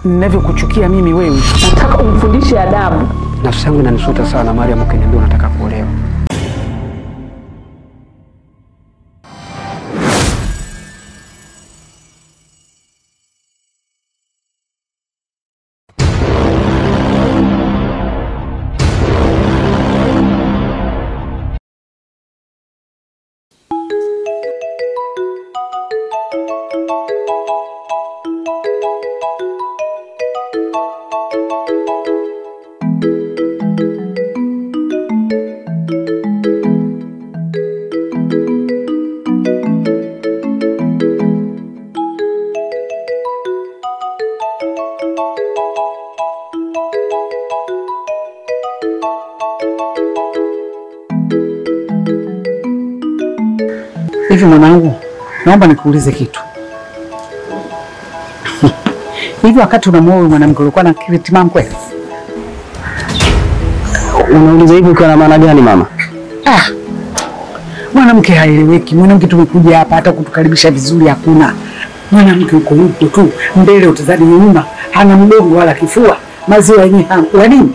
ninavyokuchukia mimi wewe. Nataka umfundishe adabu. Nafsi yangu inanisuta sana Mariam, ukiniambia unataka kuolewa. Hivi mwanangu, naomba nikuulize kitu. Hivi wakati unamuoa huyu mwanamke ulikuwa na akili timamu kweli? Unauliza hivi ukiwa na maana gani mama? Ah, mwanamke haeleweki. Mwanamke tumekuja hapa hata kutukaribisha vizuri hakuna. Mwanamke uko huko tu mbele, utazadi nyuma, hana mgongo wala kifua, maziwa yenyewe hakula nini.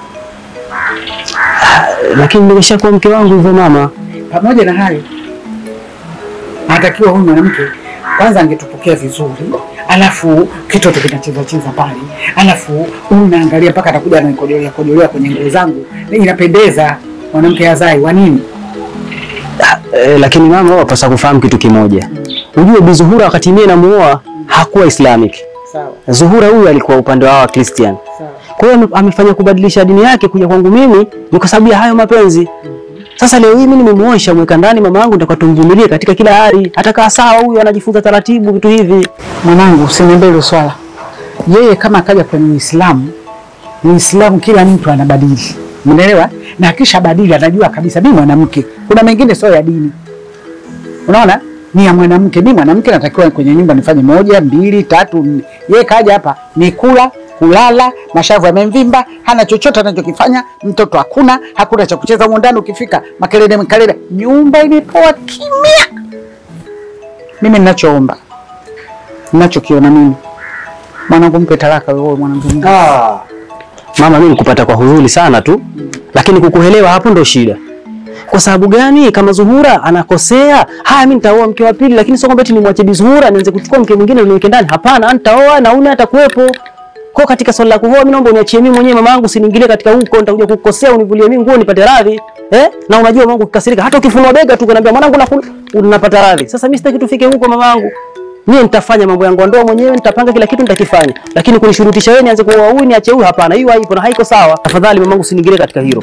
Lakini nimeshakuwa mke wangu hivyo mama. Pamoja na hayo, anatakiwa huyu mwanamke kwanza angetupokea vizuri, alafu kitoto kinacheza cheza pale, alafu huyu naangalia mpaka atakuja ananikojolea kojolea kwenye nguo zangu, inapendeza. Mwanamke hazai wa nini? E, lakini mama wapasa kufahamu kitu kimoja. Ujue Bi Zuhura wakati mie namuoa hakuwa Islamic. Sawa Zuhura huyu alikuwa upande wa Christian. sawa. Kwa hiyo ame- amefanya kubadilisha dini yake kuja kwangu mimi ni kwa sababu ya hayo mapenzi. Sasa leo hii mimi nimemuosha mweka ndani mama yangu nitakuwa tumvumilie katika kila hali. Atakaa sawa huyu anajifunza taratibu vitu hivi. Mwanangu, usiniambie hilo swala. Yeye kama akaja kwenye Uislamu, Uislamu kila mtu anabadili, umeelewa? Na akisha badili anajua kabisa mimi mwanamke, kuna mengine sio ya dini, unaona, ni ya mwanamke. Mimi mwanamke natakiwa kwenye nyumba nifanye moja, mbili, tatu, nne. Yeye kaja hapa ni kula, kulala, mashavu yamemvimba, hana chochote anachokifanya, mtoto hakuna, hakuna cha kucheza humo ndani. Ukifika makelele makelele, nyumba imepoa kimya. Mimi ninachoomba ninachokiona mimi mwanangu, mpe talaka wewe mwanangu. mimi. Ah. Mama, mimi nikupata kwa huzuni sana tu, lakini kukuelewa hapo ndo shida. Kwa sababu gani? Kama Zuhura anakosea, haya, mimi nitaoa mke wa pili, lakini sio kwamba eti nimwache Bi Zuhura nianze kuchukua mke mwingine niweke ndani. Hapana, nitaoa na una atakuwepo. Kwa katika swala la kuoa, mimi naomba uniachie mimi mwenyewe mama yangu, usiniingilie katika huko, nitakuja kukosea, univulie mimi nguo nipate radhi. Eh? Na unajua mama yangu kikasirika, hata ukifunua bega tu kuniambia mwanangu nakula, unapata radhi. Sasa mimi sitaki tufike huko mama yangu. Mimi nitafanya mambo yangu ya ndoa mwenyewe, nitapanga kila kitu nitakifanya. Lakini kunishurutisha wewe nianze kuoa huyu niache huyu, hapana. Hiyo haipo na haiko sawa. Tafadhali mamangu, usiniingilie katika hilo.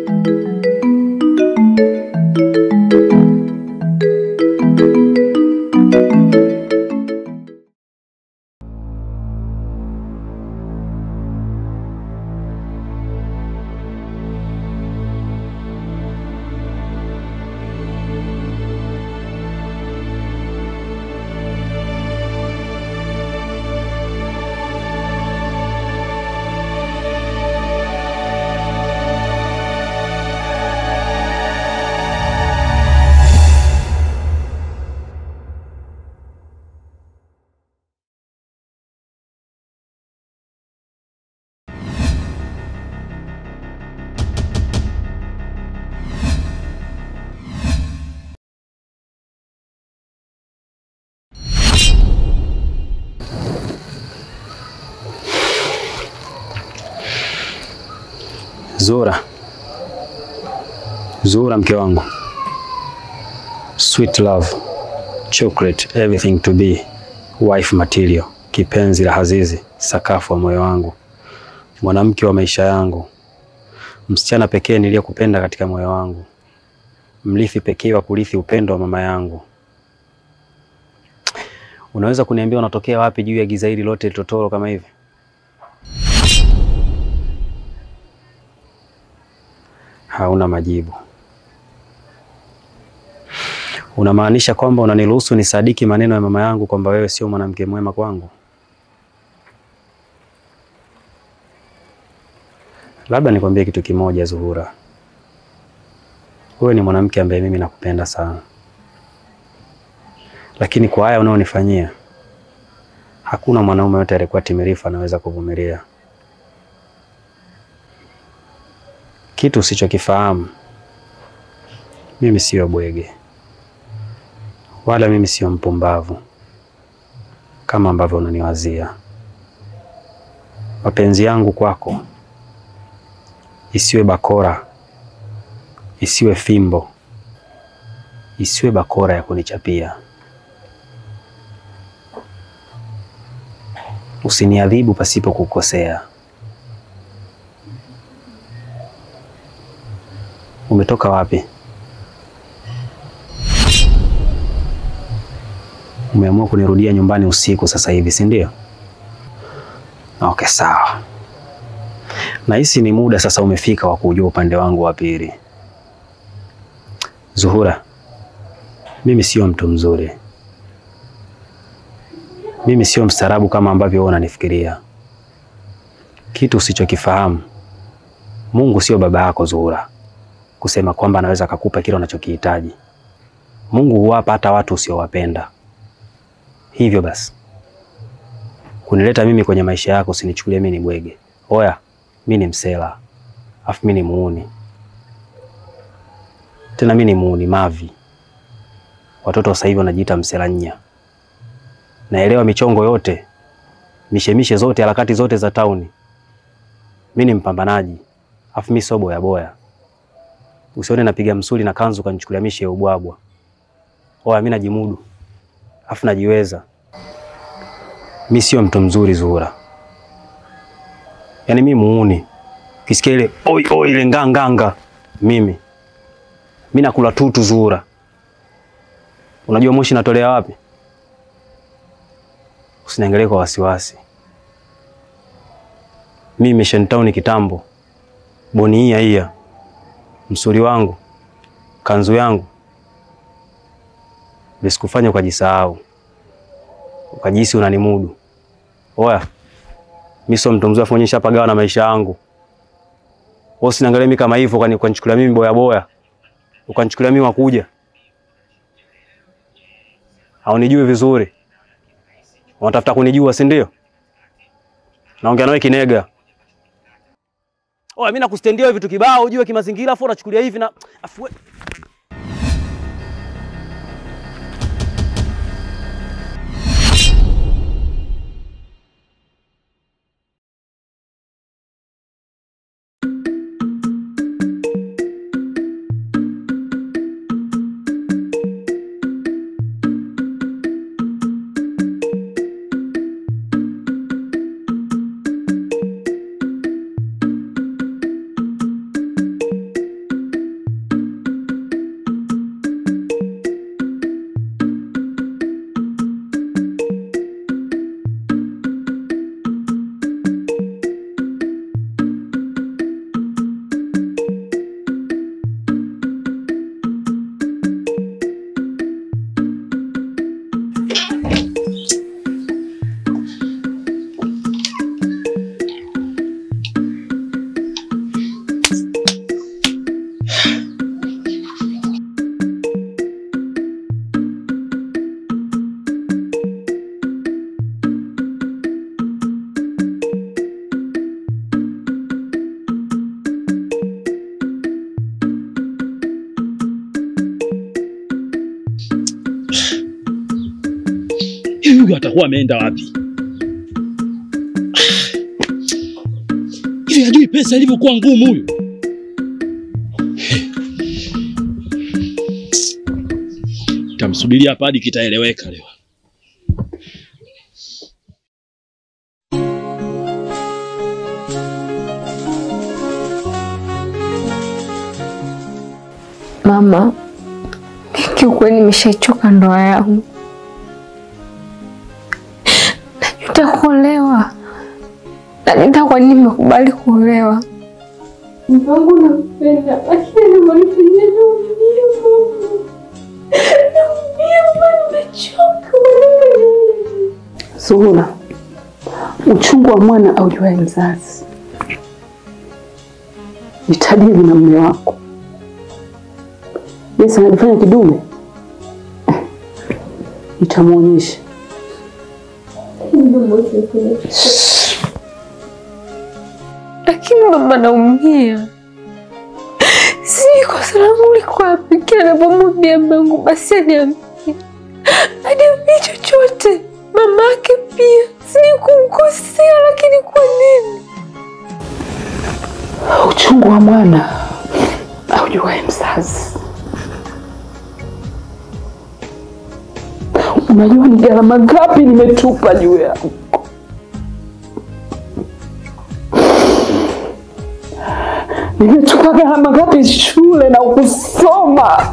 Zura, Zura mke wangu, sweet love, chocolate, everything to be, wife material, kipenzi la hazizi, sakafu wa moyo wangu, mwanamke wa maisha yangu, msichana pekee niliyekupenda katika moyo wangu, mrithi pekee wa kurithi upendo wa mama yangu. Unaweza kuniambia unatokea wapi juu ya giza hili lote totoro kama hivi? Hauna majibu. Unamaanisha kwamba unaniruhusu nisadiki maneno ya mama yangu kwamba wewe sio mwanamke mwema kwangu? Labda nikwambie kitu kimoja, Zuhura. Wewe ni mwanamke ambaye mimi nakupenda sana, lakini kwa haya unaonifanyia Hakuna mwanaume yote aliyekuwa timilifu anaweza kuvumilia kitu usichokifahamu. Mimi siyo bwege wala mimi siyo mpumbavu kama ambavyo unaniwazia. Mapenzi yangu kwako isiwe bakora, isiwe fimbo, isiwe bakora ya kunichapia. Usiniadhibu pasipo kukosea. Umetoka wapi? Umeamua kunirudia nyumbani usiku sasa hivi, si ndio? Okay, sawa. Nahisi ni muda sasa umefika wa kujua upande wangu wa pili. Zuhura, mimi sio mtu mzuri, mimi sio mstaarabu kama ambavyo wewe unanifikiria. Kitu usichokifahamu, Mungu sio baba yako Zuhura, kusema kwamba anaweza akakupa kile unachokihitaji. Mungu huwapa hata watu usiowapenda. Hivyo basi kunileta mimi kwenye maisha yako, usinichukulie mimi ni bwege. Oya, mi ni msela, afu mi ni muuni, tena mi ni muuni mavi. Watoto sasa hivi wanajiita msela nya. Naelewa michongo yote, mishemishe zote, harakati zote za tauni. Mi ni mpambanaji, afu mi sio boya boya. Usione napiga msuli na kanzu kanichukulia mishe ya ubwabwa. Oya, mi najimudu, afu najiweza. Mi sio mtu mzuri Zuhura, yaani mi muuni. Kisikia ile oi oi ile nganganga, mimi mi nakula tutu Zuhura. Unajua moshi natolea wapi? Usiniangalie kwa wasiwasi. Mi Mission Town kitambo, boni hii hiya, msuri wangu, kanzu yangu, visikufanya ukajisahau ukajihisi unanimudu. Oya, mi sio mtu mzuri, afu onyesha pagawa na maisha yangu. Wewe usiniangalie mimi kama hivyo, ukani- ukanichukulia mimi boya boya, ukanichukulia mimi wakuja, haunijui vizuri, unatafuta kunijua, si ndio? Naongea nawe kinega. Oya, mimi nakustendia vitu kibao, ujue kimazingira, afu unachukulia hivi na afu we- Hivi huyu atakuwa ameenda wapi? Hivi hajui pesa ilivyokuwa ngumu huyu. Tamsubiria hapa hadi kitaeleweka leo. Mama, kiukweli nimeshaichoka ndoa yangu, najuta kuolewa, najuta kwa nini nimekubali kuolewa. Mwangu nampenda, lakini nimenifanyia naumia mama, naumia mama, nimechoka mama. Zuhura, uchungu wa mwana aujuae mzazi. Jitadili na mume wako. Yesu anajifanya kidume, nitamwonyesha. Mama, Lakini mama, naumia. Sijui kosa langu liko wapi. Kila napomwambia mangu basi aniambia, aniambia chochote. Mama yake pia, sijui kumkosea, lakini kwa nini? Uchungu wa mwana aujuae mzazi. Unajua ni gharama ngapi nimetupa juu yako. Nimetupa gharama ngapi shule na kusoma,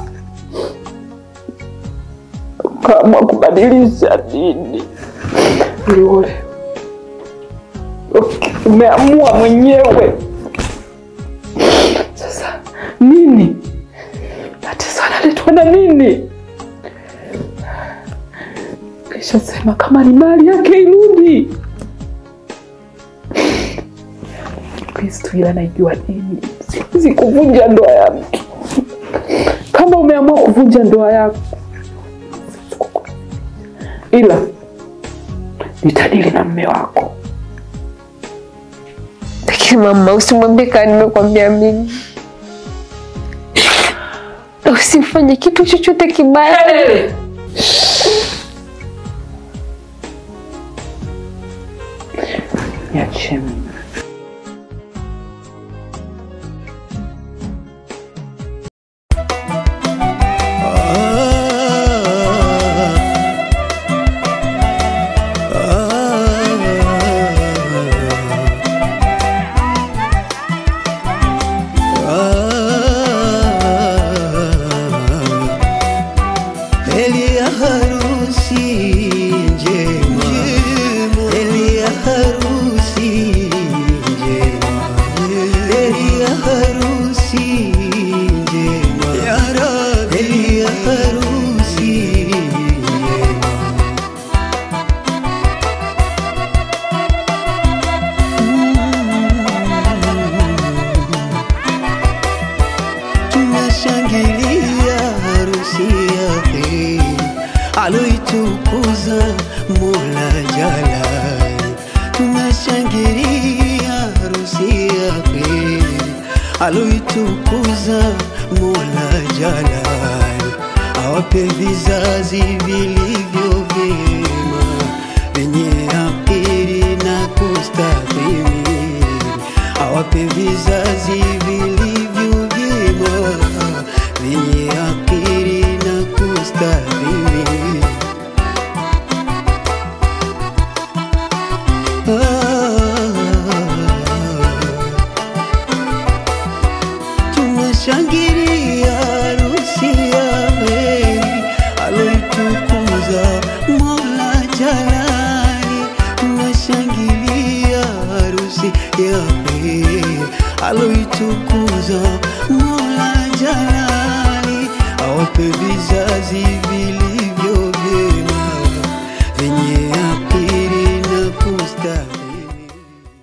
ukaamua kubadilisha dini ili uolewe. Umeamua mwenyewe. Sasa nini tatizo? Analetwa na nini? Kisha sema kama ni mali yake irudi. Kristo ila naijua nini, siwezi kuvunja ndoa ya mtu. Kama umeamua kuvunja ndoa yako, ila nitadili na mme wako. Lakini mama, usimwambie kama nimekwambia mimi, na usifanye kitu chochote kibaya. Niachie mimi. Heri ya harusi njema, heri ya harusi njema, heri ya harusi njema, heri ya harusi njema. tunashangilia harusi yake aloitukuza Mola Jalali, tunashangilia harusi yake aloitukuza Mola Jalali, awape vizazi vilivyo vyema vyenye akili na kustahimili awape vizazi vilivyo vyema vyenye akili na kustahimili. Tunashangilia harusi ya heri aloitukuza Mola Jalali, tunashangilia harusi ya heri aloitukuza Mola Jalali, awape vizazi